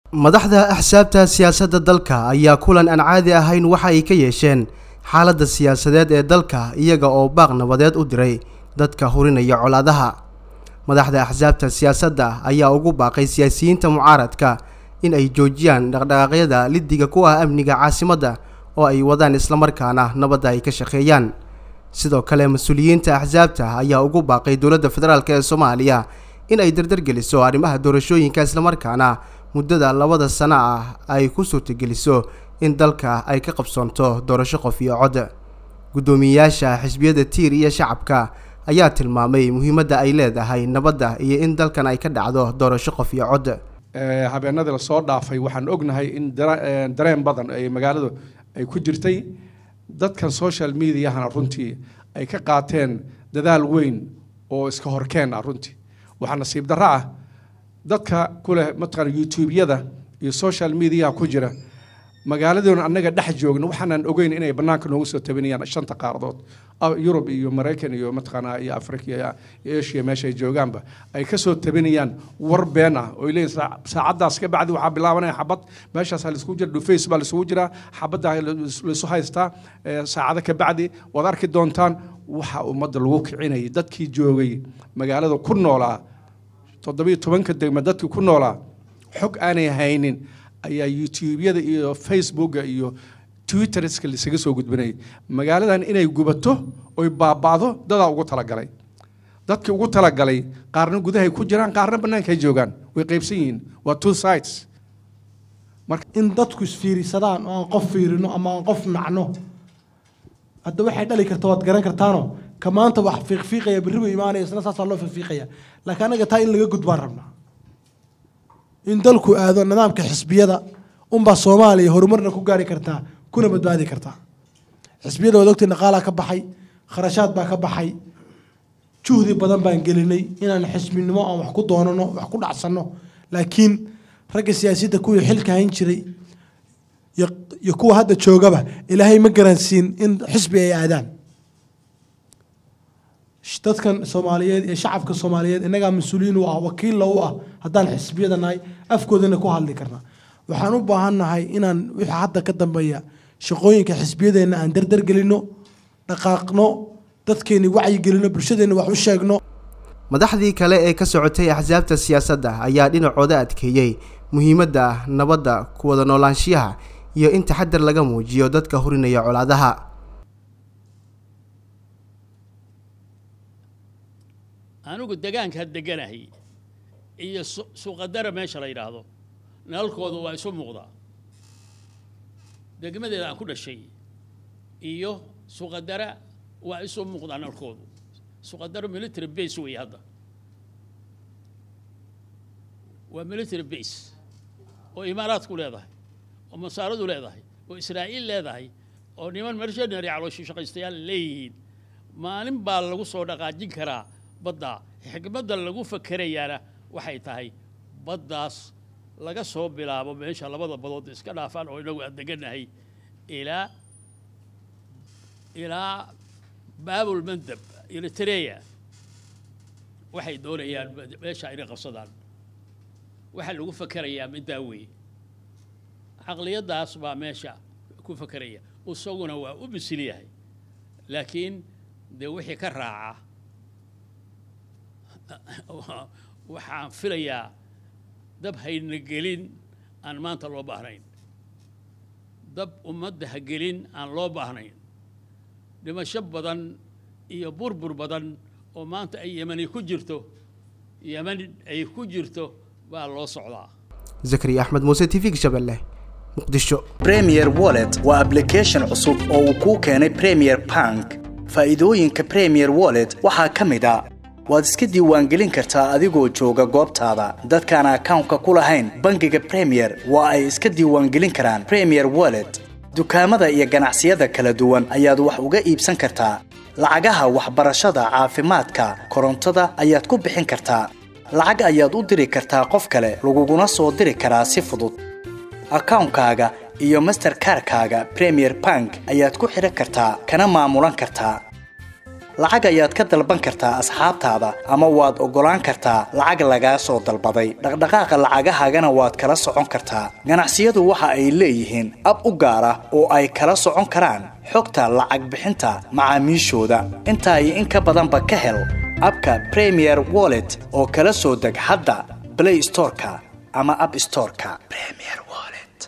madaxda axsaabta siyaasadda dalka ayaa kulan aan caadi ahayn waxa ay ka yeesheen xaaladda siyaasadeed ee dalka iyaga oo baaq nabadeed u diray dadka hurinaya colaadaha madaxda axsaabta siyaasadda ayaa ugu baaqay siyaasiyiinta mucaaradka in ay joojiyaan dhaqdhaqaaqyada liddiga ku ah amniga caasimadda oo ay wadaan islamarkaana nabadda ay ka shaqeeyaan sidoo kale mas-uuliyiinta axsaabta ayaa ugu baaqay dowladda federaalk ee soomaaliya in ay dardargeliso arrimaha doorashooyinka islamarkaana muddada labada sano ah ay ku suurtageliso in dalka ay ka qabsoonto doorasho qof iyo cod guddoomiyeyaasha xisbiyada tiir iyo shacabka ayaa tilmaamay muhiimadda ay leedahay nabadda iyo in dalkan ay ka dhacdo doorasho qof iyo cod habeenadii lasoo dhaafay waxaan ognahay in dareen badan ay magaaladu ay ku jirtay dadkan social mediahana runtii ay ka qaateen dadaal weyn oo iska horkeen ah runtii waxaa nasiib darro ah dadka kuleh mataqaana youtube-yada iyo social mediaha ku jira magaaladoona annaga dhex joogna waxaanan ogeyn inay bannaanka noogu soo tabinayaan shanta qaaradood yurub iyo maraykan iyo mataqaanaa iyo africa iyo asia meesha ay joogaanba ay ka soo tabinayaan war been ah oo leeyihin saacaddaas ka bacdi waxaa bilaabanaya xabad meeshaasaa laisugu jira dhufays baa laisugu jiraa xabaddaa laisu haystaa saacado ka bacdi waad arki doontaan waxa ummadda lagu kicinayay dadkii joogay magaalada ku noolaa toddobiyo tobanka degma dadkii ku noolaa xog aanay haynin ayaa youtube-yada iyo facebooka iyo twitterska laisaga soo gudbinayay magaaladan inay gubato oy baaba'do dadaa ugu talagalay dadkii ugu talagalay qaarna gudahay ku jiraan qaarna bannaanka ay joogaan way qaybsan yihiin waa two sides marka in dadku isfiirisadaan oo aan qof fiirino ama aan qof nacno hadda waxay dhali karta waad garan kartaano ka maanta wax fiiqfiiqaya berri buu imaanaya isna saasaa loo fiiqfiiqaya laakiin anaga taa in laga gudbaan rabnaa in dalku aado nidaamka xisbiyada unbaa soomaaliya horumarna ku gaari kartaa kuna badbaadi kartaa xisbiyada waad ogtay dhaqaalaa ka baxay kharashaad baa ka baxay juhdi badan baan gelinay inaan xisbinimo aan wax ku doonano wax ku dhacsanno laakiin ragga siyaasiyadda kuwii xilka hayn jiray iyo kuwa hadda joogaba ilaahay ma garansiin in xisbi ay aadaan dadkan soomaaliyeed iyo shacabka soomaaliyeed innagaa mas-uuliyiin u ah wakiilla u ah haddaan xisbiyada nahay afkoodana ku hadli karnaa waxaan u baahannahay inaan wixii hadda ka dambeeya shaqooyinka xisbiyadeenna aan dardargelino dhaqaaqno dadkeenni wacyigelino bulshadeenna wax u sheegno madaxdii kale ee ka socotay axsaabta siyaasadda ayaa dhinacooda adkeeyey muhiimadda nabadda ku wada noolaanshiyaha iyo in taxadar laga muujiyo dadka hurinaya colaadaha anigu degaanka deganahay iyo suuqadara meesha la yidhaahdo nalalkoodu waa isu muuqdaa degmadeeda aan ku dhashay iyo suuqadara waa isu muuqdaa nalalkoodu suuqadara military base wey hadda waa military base oo imaaraadku leedahay oo masaaradu leedahay oo israa'iil leedahay oo niman mercenary calooshi shaqaystayaal leeyihiin maalin baa lagu soo dhaqaajin karaa badda xikmadda lagu fakerayaana waxay tahay baddaas laga soo bilaabo meesha labada badood iska dhaafaan oo inagu aan deganahay ilaa ilaa baabul mandab eritrea waxay doonayaan meesha inay qabsadaan waxaa lagu fakerayaa middaa weeye caqliyaddaas baa meesha ku fakeraya isaguna waa u bisil yahay laakiin dee wixii ka raaca waxaan filayaa dab hayna gelin aan maanta loo baahnayn dab ummadda ha gelin aan loo baahnayn dhimasho badan iyo burbur badan oo maanta ay yemani ku jirto yeman ay ku jirto baa loo socdaa zakariya axmed muuse t v gashabelle muqdisho premier wallet waa ablication cusub oo uu kuu keenay premier bank faa'iidooyinka premier wallet waxaa ka mid a waad iska diiwaangelin kartaa adigoo jooga goobtaada dadkaan akawnka ku lahayn bangiga premier waa ay iska diiwaangelin karaan premier wallet dukaamada iyo ganacsiyada kala duwan ayaad wax uga iibsan kartaa lacagaha waxbarashada caafimaadka korontada ayaad ku bixin kartaa lacag ayaad u diri kartaa qof kale laguguna soo diri karaa si fudud akawnkaaga iyo masterkarkaaga premier bank ayaad ku xidhan kartaa kana maamulan kartaa lacag ayaad ka dalban kartaa asxaabtaada ama waad oggolaan kartaa lacag lagaa soo dalbaday dhaqdhaqaaqa lacagahaagana waad kala socon kartaa ganacsiyadu waxa ay leeyihiin ab u gaar ah oo ay kala socon karaan xogta lacag bixinta macaamiishooda intaa iyo in ka badanba ka hel abka premier wallet oo kala soo deg hadda play storeka ama app storeka premier